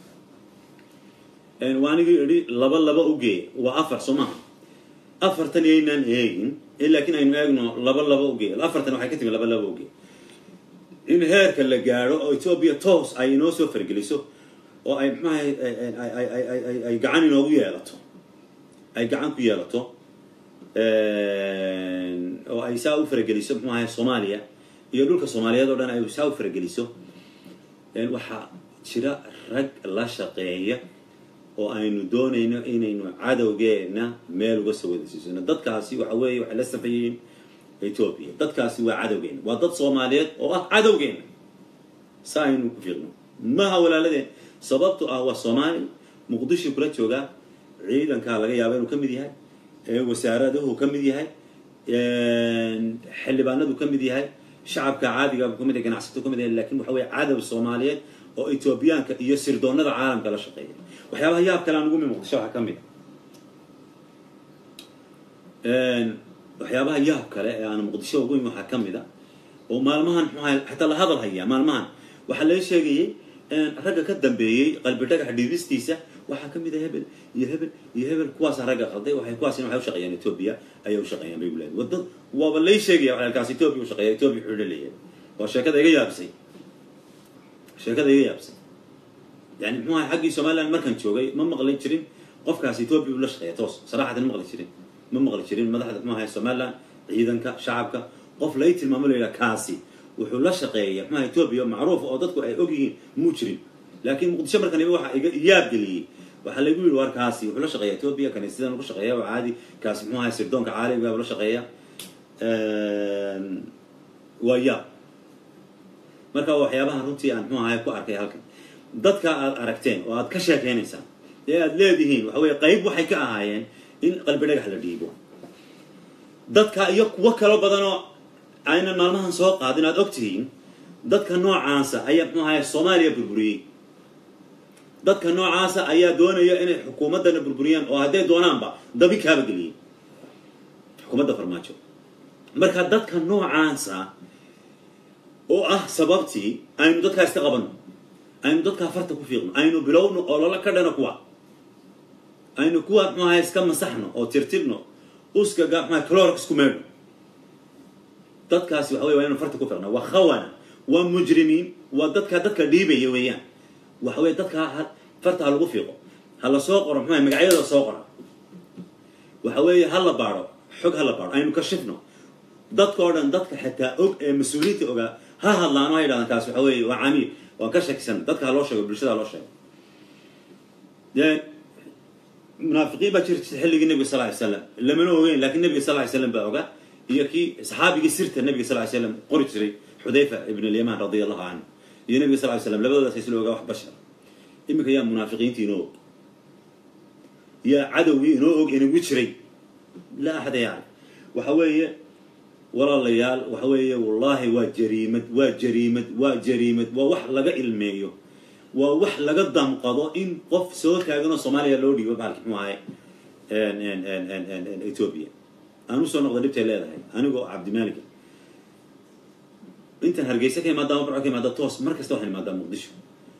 waa anigii idhi laba laba ugee waa afar soo maaha afartan yaynaan eegin laakiin aynu eegno laba laba ugee afartan waxay ka timi laba laba ugee in heerka la gaadho oo etoobiya toos ay inoo soo fargeliso oo ay maxuahay ay gacan inoogu yeelato ay gacan ku yeelato oo ay saa u farageliso muxuu ahay soomaaliya iyo dhulka soomaaliyeed oo dhan ay saa u farageliso waxaa jira rag la shaqeeya oo aynu doonayno inaynu cadowgeena meel uga soo wadasiisano dadkaasi waxa weeye waxay la sameeyeen etoobiya dadkaasi waa cadowgeena waa dad soomaaliyeed oo ah cadowgeena sa aynu ku fiirno maha walaaladeen sababto ah waa soomaali muqdisho kula joogaa ciidankaa laga yaaba inuu ka mid yahay wasaaraduhu ka mid yahay xildhibaanadu ka mid yahay shacabka caadiga ka mid yahay ganacsatadu ka mid yahay lakin waxa weye cadow soomaaliyeed oo etoobiyaanka iyo sirdoonada caalamka la shaqeeya waxyaabaha yaab kale aan ugu mi muqdisho waxaa ka mid a waxyaabaha yaab kale ee aan muqdisho ugu imi waxaa ka mid a oo maalmahan muxuaha xataa la hadal hayaa maalmahan waxaa laga sheegayay ragga ka dambeeyey qalbi dhagax dhiibistiisa waxaa ka mid a hebel iyo hebel iyo hebel kuwaasa ragga qalday waxay kuwaasina waxay u shaqeeyaan etoobiya ayay u shaqeeyaan bay guleed wadad waaba lay sheegaya waxay halkaas etoobiya u shaqeeya etoobiya wuxuu leeyahay waa sheekada iga yaabisay sheekada iga yaabisay yani muxuu ahay xaggii somaliland markaan joogay ma maqli jirin qofkaas etoobiya uu la shaqeeya toos saraxatan ma maqli jirin ma maqli jirin madaxda muxuu ahay somaliland ciidanka shacabka qof lay tilmaamo la yidhaha kaasi wuxuu la shaqeeya muxuu ahay etoobiya macruuf oo dadku ay og yihiin muu jirin laakiin muqdisho markan iba waxa iga yaab geliyey waxaa lagu yidhi war kaasi wuxuu la shaqeeya etoobiya kaniisadan ugu shaqeeya oo caadi kaasi muxuu ahay sirdoonka caalamiga la shaqeeya waa yaab marka waxyaabaha runtii aan muxuu ahay ku arkay halkan dadka aad aragteen oo aad ka sheekaynaysaan ee aad leedihiin waxa weye qayb waxay ka ahaayeen in qalbi dhagax la dhiibo dadka iyo kuwo kalo badanoo aynan maalmahan soo qaadin aad og tihiin dadka noocaasa ayaa muxuu ahay soomaaliya burburiyey dadka noocaasa ayaa doonaya inay xukuumaddana burburiyaan oo hadday doonaanba dabi kaaba geliyey xukuumadda farmaajo marka dadka noocaasa oo ah sababtii aynu dadkaa iska qabanno aynu dadkaa farta ku fiiqno aynu bilowno oo lala ka dhano kuwa aynu kuwa muxuu ahay iska masaxno oo tirtirno uskaga muxuahay clorx isku meedhno dadkaasi waxa wey waa inu farta ku fiiqna waa khawana waa mujrimiin waa dadka dadka dhiibaya weeyaan waxa weye dadka farta ha lagu fiiqo ha la soo qoro muxuahay magacyada soo qora waxa weeye ha la baadho xog ha la baadho aynu ka shifno dadka oo dhan dadka xitaa og ee mas-uuliyiinta ogaa ha hadlaan oo ha yidhahdaan kaas waxa weeye waa camiil waan ka shakisan dadka ha loo sheego bulshada ha loo sheego dee munaafiqiin baa jiri jirta xilligii nebiga sal ly slam lamana ogeyn lakin nebiga sal ly slam baa ogaa iyo kii saxaabigii sirta nebiga sal ly slam qori jiray xudayfa ibn alyaman radia allahu canhu iyo nebiga sal ly slam labadoodaas isla ogaa wax bashar iminka yaa munaafiqiintii inoo og yaa cadowgii inoo og inagu jiray laa axada yaclam waxa weeye walaalayaal waxa weeye wallaahi waa jariimad waa jariimad waa jariimad waa wax laga ilmeeyo waa wax laga damqado in qof soo taaganoo soomaaliya loo dhiibo bahalki muxuu ahay ethoobia aan usoo noqda dhibtay leedahay anigoo cabdimaalika intaan hargeysa ka imaada ama barco ka imaada toos mar kasta waxaan imaadaa muqdisho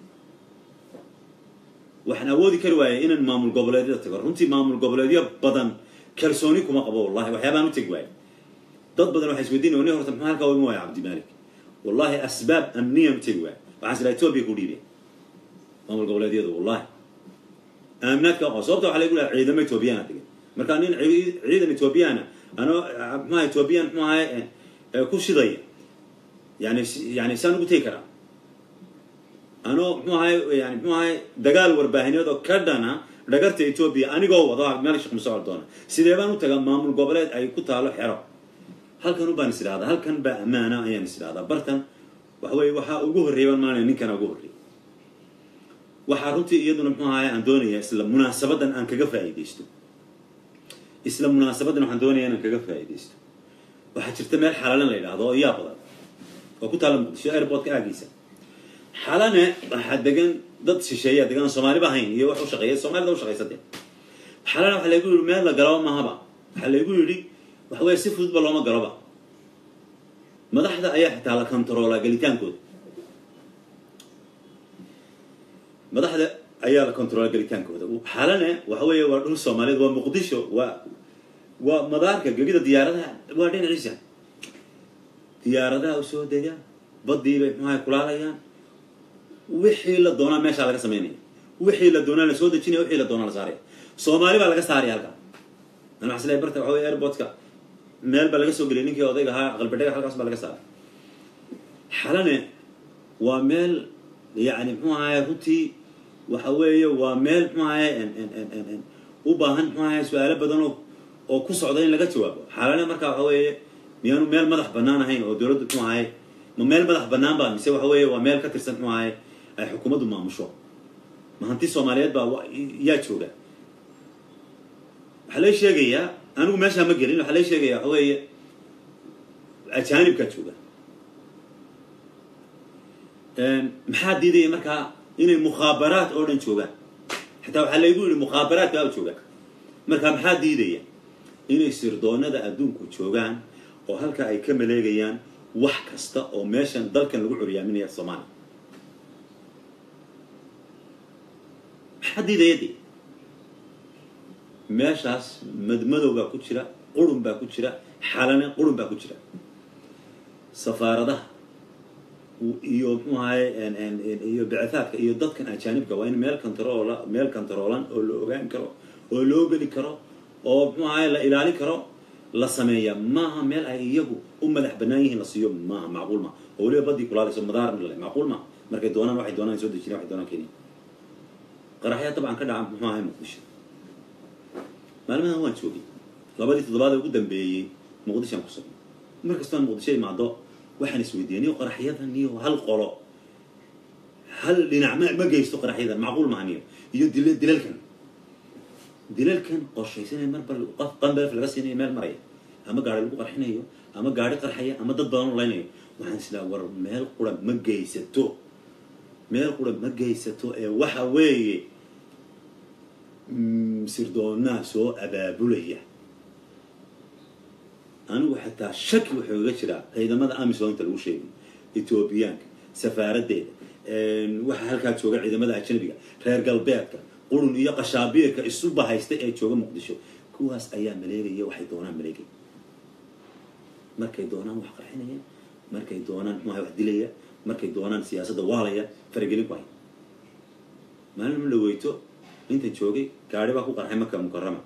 waxaan awoodi kari waayay inaan maamul goboleedyada tago runtii maamul goboleedyo badan kalsooni kuma qabo wallahi waxyaabaan u tegi waayay dad badan waxay isweydiinaya ni horta maxaa halkaa uga waaya cabdimalik wallahi asbaab amniyan u tegi waaya waxaan silaa etoobiya ku dhiibay maamul goboleedyadu wallahi aaminaadka aqoon sababta waxaa lagu lehay ciidamo etoobiyana degay marka nin ciidan etoobiyana anoo mxuaha etoobiyan mxu ahay ku shidaya yani yani saan ugu tegi karaa anoo mxuu ahay yani mxuu ahay dagaal warbaahineed oo ka dhana dhagarta etoobiya anigoo wado meel shaq masocod doona sidee baan u tagaa maamul goboleed ay ku taalo xero halkan ubaan is idhahdaa halkan baa ammaana ayaan is idhahdaa bartan waxa weye waxaa ugu horreeya baan maanaya ninkana ugu horreeya waxaa runtii iyaduna mxuu ahay aan doonaya isla munaasabadan aan kaga faa'iidaysto isla munaasabadan waxaan doonaya inaan kaga faa'iidaysto waxaa jirta meel xalalan la yidhaahdo oo iyaa badan oo ku taalla muqdisho airportka aagiisa xalane waxaa degan dad shisheeyaa degan aan soomaaliba ahayn iyo wax u shaqeeya soomaalida u shaqaysade xalane waxaa laygu yidhi meel la galaba mahaba waxaa laygu yidhi waxa weeye si fududba looma galoba madaxda ayaa xitaa la kontaroolaa gelitaankooda madaxda ayaa la kontaroolaa gelitaankooda xalane waxa weeye waa dhul soomaaliyeed waa muqdisho waa waa madaarka gegida diyaaradaha waa dhinaciisa diyaaradaha u soo dega badii bay mxuaha kulaalayaan wixii la doonaa meeshaa laga samaynaya wixii la doonaa la soo dejinaya wixii la doonaa la saaraya soomaali baa laga saaraya halkaa an waxaa isleeyahay barta waxa wey airportka meel baa laga soo geliyay ninkii odayga ahaa aqalbadhaga halkaas baa laga saaray xalane waa meel yani mxuu ahaye runtii waxa weeye waa meel mxuu ahaye u baahan mxuu ahaye su-aalo badan oo oo ku socda in laga jawaabo xalane marka waxa weeye miyaanu meel madax banaan ahayn oo dowladdu mxuu ahaye ma meel madax banaan ba mise waxa weeye waa meel ka tirsan mxuu ahaye ay xukuumaddu maamusho ma hanti soomaaliyeed baa yaa jooga waxaa lay sheegayaa anigu meeshaa ma gelin waxaa lay sheegaya waxa weeye ajaanibkaa jooga maxaa diidaya markaa inay mukhaabaraat oo dhan joogaan xataa waxaa laygu yidhi mukhaabaraat baa jooga markaa maxaa diidaya inay sirdoonada adduunku joogaan oo halka ay ka maleegayaan wax kasta oo meeshan dalkan lagu curyaaminaya soomaaliya maxaa diidaya de meeshaas madmadow baa ku jira qurun baa ku jira xalane qurun baa ku jira safaaradaha iyo mxuu ahaye iyo bicitaadka iyo dadkan ajaanibka waa in meel controola meel controolan oo la ogaan karo oo loo geli karo oo mxuu ahaye la ilaalin karo la sameeya maaha meel ay iyagu u madax banaan yihiin la siiyo maaha macquul ma oo weliba badii kulaalayso madaar male macquul ma markay doonaan waxay doonaan soo dejinaya waxay doonaan kenya qaraxyaa dabcan ka dhaca muxuu ahay muqdisho maalmahan waan joogay labadii toddobaad ee ugu dambeeyey muqdishoan ku sugnay mar kastoon muqdisho imaado waxaan isweydiiyey niyo qaraxyadan iyo hal qolo hal dhinac ma ma geysto qaraxyadan macquul maaha niyo iyo dil dilalkan dilalkan qorshaysanaya marba qof qanbalef laga siinayo meel maraya ama gaari lagu qarxinayo ama gaari qarxaya ama dad badan laynayo waxaan islaa war meel qura ma geysato meel qura ma geysato ee waxa weeye sirdoonaa soo abaabulaya anigu xataa shaki wuxuu iga jiraa ciidamada amisoonta lagu sheegay etoobiyaanka safaaraddeeda waxaa halkaa jooga ciidamada ajnabiga reer galbeedka qurun iyo qashaabiirka isu bahaysta ee jooga muqdisho kuwaas ayaa maleegaya waxay doonaan maleegaya markay doonaan wax qarxinaya markay doonaan muxuaha wax dilaya markay doonaan siyaasadda waalaya faragelin ku hay maalin ma dhaweyto intan joogay gaari baa ku qarxay marka mukarama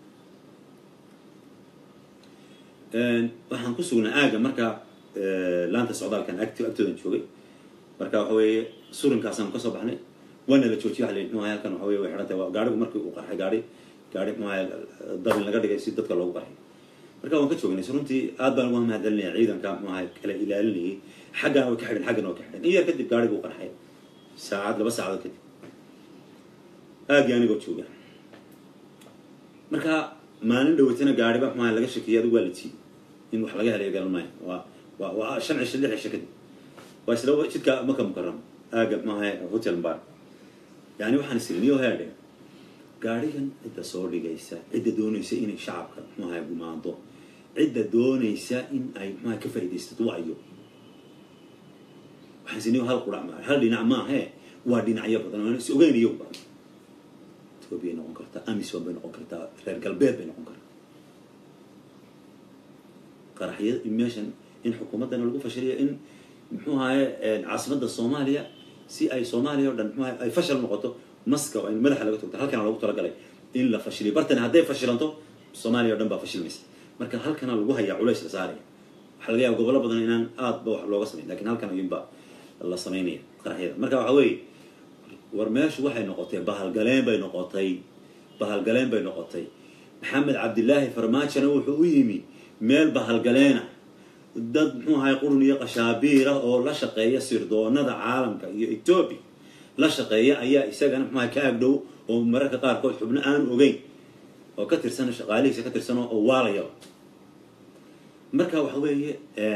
waxaan ku sugnaa aaga marka laanta socdaalkan agt agtoodan joogay marka waxa weeye surinkaasaan kasoo baxnay waana la joojiyay waa la yidhi muxuahay halkan waxa weye way xidhan tahay gaarigu markii uu qarxay gaari gaari muxuahay dabin laga dhigay si dadka loogu qarxay marka waan ka joognay so runtii aad baan uga mahadcelinaya ciidanka muxuahay kala ilaalinayay xaggana way ka xidhan xaggana way ka xidhan in yar kadib gaarigu u qarxay saacad laba saacadood kadib aagii anigoo jooga marka maalin dhaweytana gaariba muxuahay laga shakiyay adigu waa la jiiday in wax laga helayo garan maayo waa waa waa shan cisho lix cisho kadib waa isla jidka maka mukaram aaga muxuahay hotel bar yani waxaan isiri niyo heerdhe gaarigan cidda soo dhigaysa cidda doonaysa inay shacabka muxuahay gumaado cidda doonaysa in ay muxuahay ka faa'iidaysato waayo waxaan siniyo hal qurac maa hal dhinac maahe waa dhinacyo badan aan is ogeyn iyaguba etoobiyay noqon kartaa amisom bay noqon kartaa reer galbeed bay noqon kartaa qaraxyada meeshan in xukuumaddana lagu fashiliyo in muxuu ahaye caasimadda soomaaliya si ay soomaaliya o dhan muxuu ahaye ay fashal noqoto maska oo in madaxa laga togto halkana loogu talagalay in la fashiliyo bartana hadday fashilanto soomaaliya o dhan baa fashilmaysa marka halkana lagu hayaa culays la saaraya waxaa laga yaaba gobollo badan inaan aad ba wax looga samayn lakin halkan ayuunba la samaynaya qaraxyada marka waxa weeye war meeshu waxay noqotay bahalgaleen bay noqotay bahalgaleen bay noqotay maxamed cabdilaahi farmaajona wuxuu u yimi meel bahalgaleena dad muxuu ahay qurun iyo qashaabiira oo la shaqeeya sirdoonada caalamka iyo etoobiya la shaqeeya ayaa isagana muxuu ahay ka agdhow oo mararka qaarkood xubno aan ogeyn oo ka tirsan shaqaalihiisa ka tirsan oo waalayaba marka waxa weeye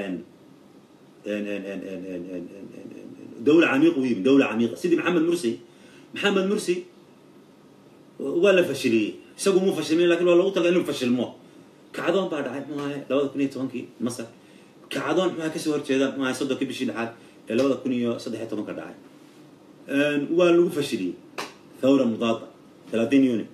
dawla camiiq u yimi dawla camiiqa sidii maxamed mursi maxamed mursi waa la fashiliyey isagu muu fashilmin lakin waa logu talga inuu fashilmo kacdoon baa dhacay muxuu ahay labada kun iyo tobankii masar kacdoon muxuu ahay kasoo horjeeda muxuu ahay soddonkii bishii dhexaad ee labada kun iyo saddex iyo tobanka dhacay waa lagu fashiliyey thawra mudaada talatin yuni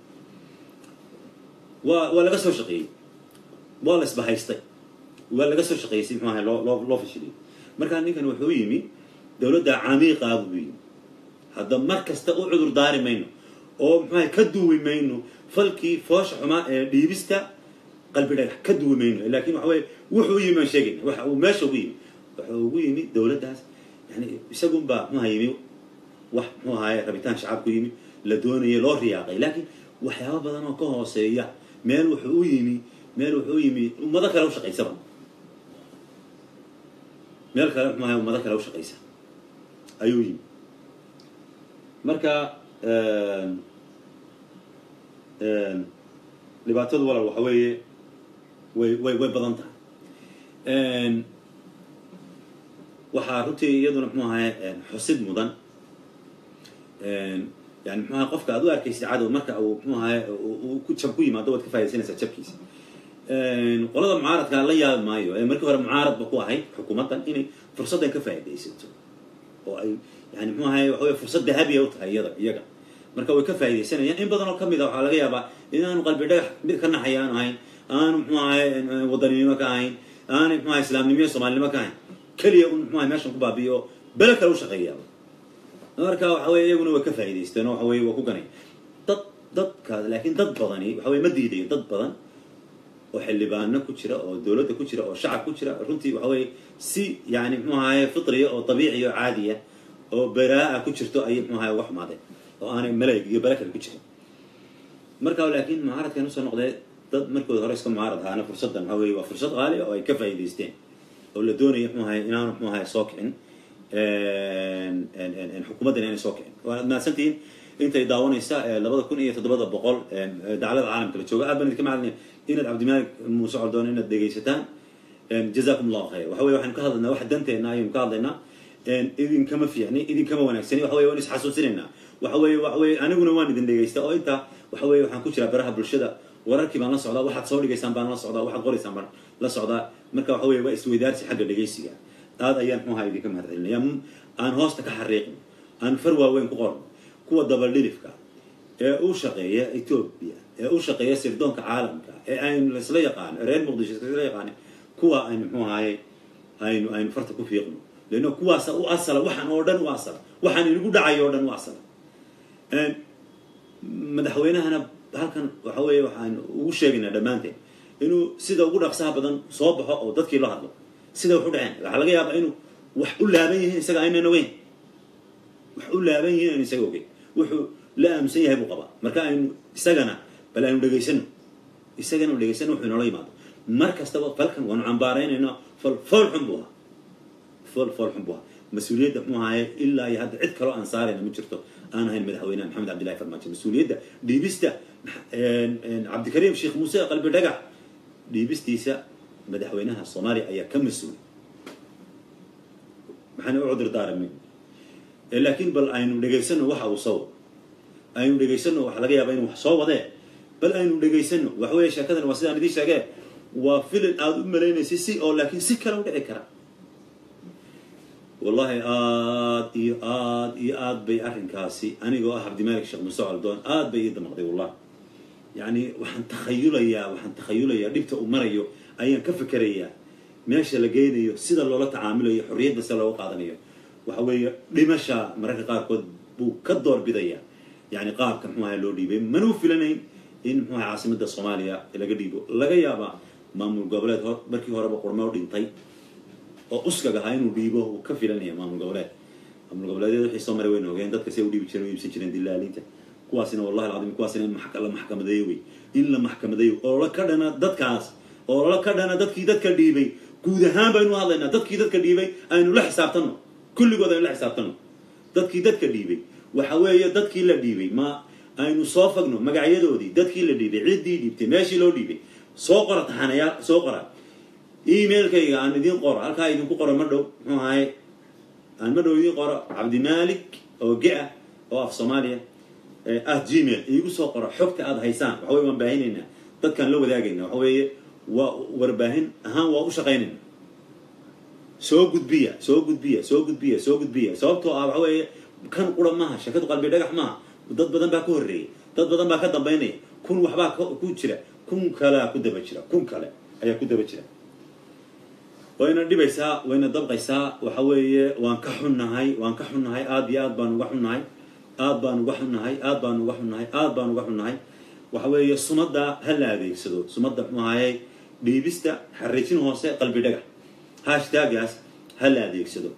waa waa laga soo shaqeeyey waa la isbahaystay waa laga soo shaqeeyey si muxuu ahay loo loo loo fashiliyey markaa ninkan wuxuu yimi dawladda camiiqaa buu yimi hadda mar kasta u cudur daari mayno oo muxuahay ka duwi mayno falkii foosha xumaa ee dhiibista qalbi dhagax ka duwi mayno lakin waxa weye wuxuu u yimi aan sheegayna waxa uu meesha ugu yimi wuxuu ugu yimi dawladdaas yani isagunbaa muxuha yimi wax muxuu ahaye rabitaan shacabku yimi la doonayay loo riyaaqay laakiin waxyaaba badan oo ka hooseeya meel wuxuu u yimi meel wuxuu u yimi ummado kale u shaqaysaba meel kale muxuu ahay ummado kale u shaqaysa ayuu yimi marka dhibaatadu walaal waxa weeye way way way badan tahay waxaa runtii iyaduna muxuu ahay xusid mudan yani muxuu ahay qofka aad u arkaysid cadow marka uu muxuu ahay ku jab ku yimaado waad ka faa'idaysanaysaa jabkiisa qolada mucaaradka la yaabi maayo ee markii hore mucaaradba ku ahayd xukuumaddan inay fursaddan ka faa'idaysato oo ay yani muxuu ahay waxa wey fursad dahabiya u tahay iyada iyaga marka way ka faa'idaysanayaan in badan oo ka mid a waxaa laga yaabaa inaanu qalbi dhagax mid ka naxaya aanu ahayn aanu muxuu ahay wadaninimo ka ahayn aanu muxuu ahay islaamnimo iyo soomaalinimo ka ahayn keliya un muxuu ahay meeshan ku baabiyo oo bele kale u shaqeeyaaba marka waxa weye iyaguna way ka faa'idaysteen oo waxa weye waa ku ganay dad dadka laakiin dad badani waxa weye ma diidayo dad badan oo xildhibaano ku jira oo dawladda ku jira oo shacab ku jira runtii waxa weye si yani muxuu ahaye fitriya oo dabiiciya oo caadiya oo baraa-a ku jirto ayay muxuu ahaye uga xumaadeen oo aanay malayg iyo bale kale ku jirin marka laakiin mucaaradkan usoo noqdee dad markooda hore iska mucaarad ahaana fursaddan waxa weye waa fursad qaali oo ay ka faa'idaysteen oo la doonaya muxuu ahaye inaanu muxuu ahaye soo kicin xukuumaddan inay soo kicin waad mahadsantihiin intay daawanaysa labada kun iyo toddobada boqol daclada caalamka la jooga aad baan idinka macalnay inaad cabdimalik muuse coldoon inaad dhegaysataan jazakum allahu khayr waxa weye waxaynu ka hadlaynaa wax danteena ayaynu ka hadlaynaa idinkama fiicni idinkama wanaagsani waxa weye waan isxasuusinaynaa waxa weye waxa weye aniguna waan idin dhegaysta oo intaa waxa weye waxaan ku jiraa baraha bulshada wararkii baan la socdaa waxaad soo dhigaysaan baan la socdaa waxaad qoraysaan baan la socdaa marka waxa weye waa isweydaarsi xagga dhegaysiga aad ayaan muxuaha idinka mahad celinaya aan hoosta ka xariiqno aan far waaweyn ku qorno kuwa dabaldhilifka ee u shaqeeya etoobiya ee u shaqeeya sirdoonka caalamka ee aynu laisla yaqaano reer muqdisho isla yaqaano kuwa aynu muxuu ahaye aynu aynu farta ku fiiqno leanno kuwaasa u asala waxaan oo dhan u asala waxaan inagu dhacayo oo dhan u asala madaxweynahana halkan waxa weeye waxaan ugu sheegaynaa dhammaanteen inuu sida ugu dhaqsaha badan soo baxo oo dadkii loo hadlo sida wax u dhaceen waxaa laga yaabaa inuu wax u laaban yihiin isaga aynan ogeyn wax u laaban yihiin aynu isaga ogeyn wuxuu la aaminsan yahay buu qabaa marka aynu isagana bal aynu dhegaysano isagana dhegaysano wuxuu inoola yimaado mar kastaba falkan waanu cambaaraynayna fal fool xun buu ahaa fool fool xun buu ahaa mas-uuliyadda muxuu ahaye ilaa iyo hadda cid kaloo aan saarayna ma jirto aan ahayn madaxweynaha maxamed cabdillahi farmaajo mas-uuliyadda dhiibista cabdikariim sheekh muuse qalbi dhagax dhiibistiisa madaxweynaha soomaaliya ayaa ka mas-uul maxaana u cudur daaramin laakiin bal aynu dhegaysano waxa uu soo aynu dhegaysano waxa laga yaaba inu wax soo wadee bal aynu dhegaysano waxa weeye sheekadan waa sidaan idiin sheegee waa filin aada u malaynaysa si oo laakiin si kale u dhici kara wallahi aad iyo aad iyo aad bay arrinkaasi anigoo ah cabdimalik sheekh muuse caldoon aad bay ii damaqday wallahi yacni waxaan takhayulayaa waxaan takhayulayaa dhibta uu marayo ayaan ka fikerayaa meesha la geynayo sida loola tacaamulayo xorriyadda sida looga qaadanayo waxa weeye dhimasha mararka qaarkood buu ka doorbidayaa yani qaabka muxuaha loo dhiibay manuu filanayn in muxuaha caasimada soomaaliya laga dhiibo laga yaabaa maamul goboleed hor markii horeba qurmo dhintay oo uskag ahaa inuu dhiibo uu ka filanaya maamul goboleed maamul goboleedyada wixii soo maray wayna ogeen dadka say u dhiibi jireen u iibsan jireen dilaalinta kuwaasina wallahi alcadiim kuwaasina in la maxkamadeeyo wey in la maxkamadeeyo oo ka dhana dadkaas oo la ka dhana dadkii dadka dhiibay guud ahaan baynu hadlaynaa dadkii dadka dhiibay aynu la xisaabtanno kulligood aynu la xisaabtanno dadkii dadka dhiibay waxa weeye dadkii la dhiibay ma aynu soo fagno magacyadoodii dadkii la dhiibay ciddii dhiibtay meeshii loo dhiibay soo qora taxanayaal soo qora emailkayga aan idiin qoro halkaa idinku qoro ma dhow muxuu ahaye aan ma dhow idiin qoro cabdimalik oo ge-a oo af soomaaliya ah gmail iigu soo qoro xogta aada haysaan waxa weye waan baahinaynaa dadkaan la wadaagayna waxa weeye waa warbaahin ahaan waa u shaqaynayna soo gudbiya soo gudbiya soo gudbiya soo gudbiya sababtoo ah waxa weeye kan qura maaha shakadu qalbi dhagax maaha dad badan baa ka horreeyay dad badan baa ka dambaynaya kun waxbaa ku jira kun kalea ku daba jira kun kale ayaa ku daba jira wayna dhibaysaa wayna dabqaysaa waxa weeye waan ka xunnahay waan ka xunnahay aad iyo aad baan uga xunnahay aad baan uga xunnahay aad baan uga xunnahay aad baan uga xunnahay waxa weeye sumadda ha la adeegsado sumadda muxuu ahayey dhiibista xariijin hoose qalbi dhagax hashtagaas ha la adeegsado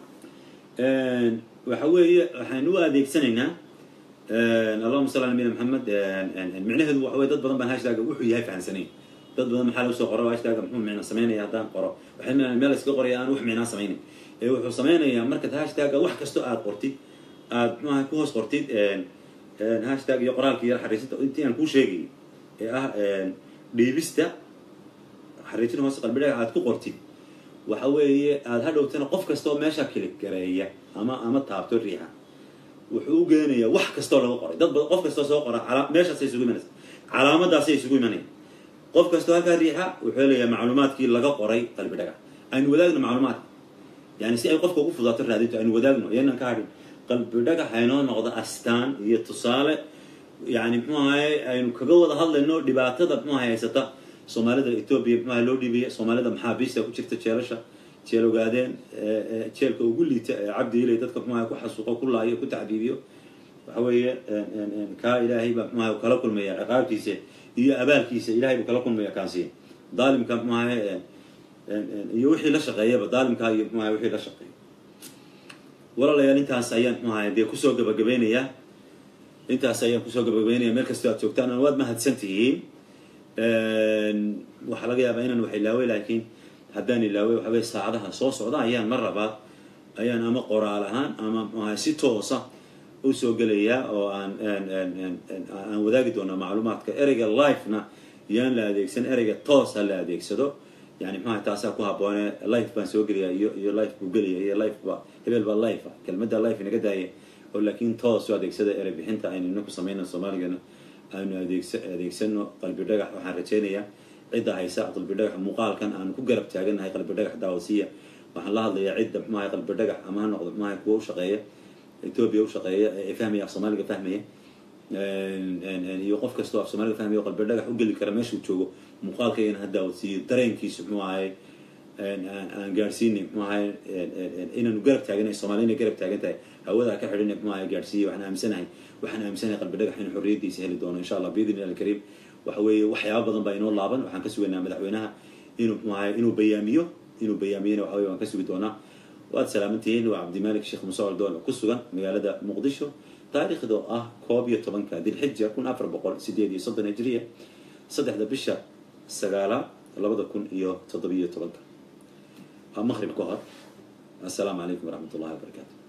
waxa weeye waxaynu u adeegsanaynaa allahuma salli ala nabiyina maxamed micnaheedu waxa weye dad badan baan hashtaga wuxuu yahay fahansanayn dad badan maxaa lagu soo qoro hashtaga muxuu micna samaynaya haddaan qoro waxay meel iska qoraya aan wax micnaa samaynayn ee wuxuu samaynayaa markaad hashtaga wax kastoo aad qortid aad muxuaha ku hoos qortid hashtag iyo qoraalka iyo xariisinta intii aan kuu sheegay ee ah dhiibista xariijin hoose qalbidhaga aad ku qortid waxa weeye aada hadhowtana qof kastoo meesha kilig gareeya ama ama taabto riixa wuxuu u geenayaa wax kastoo laga qoray dad badan qof kastoo soo qora meeshaasay isugu imanaysa calaamadaasay isugu imanaya qof kastoo halkaa riixa wuxuu helayaa macluumaadkii laga qoray qalbi dhagax aynu wadaagno macluumaadka yani si ay qofka ugu fudaato raadinto aynu wadaagno iyanan ka hadhin qalbi dhagax aynoo noqdo astaan iyo tusaale yani muxuu ahaye aynu kaga wada hadlayno dhibaatada muxuu ahay haysata soomaalida etoobiya muxuaha loo dhiibaya soomaalida maxaabiista ku jirta jeelasha jeel ogaadeen jeelka ugu liita ee cabdi ilay dadka muxuaha ku xasuuqo ku laayo ku tacdiibiyo waxa weeye kaa ilaahay baa muxuaha kala kulmaya ciqaabtiisa iyo abaalkiisa ilahay buu kala kulmaya kaasi daalimka muxuaha iyo wixii la shaqeeyaba daalimkaa iyo muxuaha wixii la shaqeeya walaalayaal intaas ayaan muxuaha dee kusoo gabagabeynayaa intaas ayaan kusoo gabagabeynaya meel kastoo aad joogtaan waad mahadsan tihiin waxaa laga yaabaa inaan wax ilaaway laakiin haddaan ilaaway waxa weye saacadaha soo socda ayaan mar labaad ayaan ama qoraal ahaan ama mxuaha si toosa usoo gelayaa oo aan aan wadaagi doonaa macluumaadka ereyga lifena yaan la adeegsan ereyga toos ha la adeegsado yani mxuaha taasaa ku habboone life baan soo gelayaa iyo iyo life buu gelaya iyo life ba hebel baa life ah kelmadda life inaga daaya oo laakiin toos u adeegsada erey bixinta aynu ina ku samayna soomaaligana aanu adeegsa adeegsano qalbi dhagax waxaan rajaynayaa cidda haysa qalbi dhagax muuqaalkan aanu ku garab taaganahay qalbi dhagax daawasiya waxaan la hadlayaa cidda muxuahay qalbi dhagax ama ha noqdo muxuahay kuwa u shaqeeya etoobiya u shaqeeya ee fahmaya af soomaaliga fahmaya iyo qof kastoo af soomaaliga fahmaya oo qalbi dhagax u geli kara meeshuu joogo muuqaalkaygana ha daawasiiyo dareenkiisu muxuu ahay aan gaadhsiinay muxuu ahay inaanu garab taaganay soomaliya inay garab taagan tahay hawadaa ka xidhin muxuu ahay gaadhsiiya waxaan aaminsanahay waxaan aaminsanahay qalbi dhagax inuu xorriyaddiisa heli doono insha allah biidni illahi alkariim waxa weeye waxyaaba badan baa inoo laaban waxaan ka sugaynaa madaxweynaha inuu muxuu ahay inuu bayaamiyo inuu bayaamiyana waxa weye waan ka sugi doonaa waad salaamantihiin waa cabdimalik sheekh muuse oldoon oo ku sugan magaalada muqdisho taariikhda oo ah koob iyo tobanka dilxija kun afar boqol sideed iyo soddon hijriya saddexda bisha sagaalaad labada kun iyo toddobiyo tobanka waa maqrib ka hor assalaamu calaykum waraxmat ullahi wabarakaatu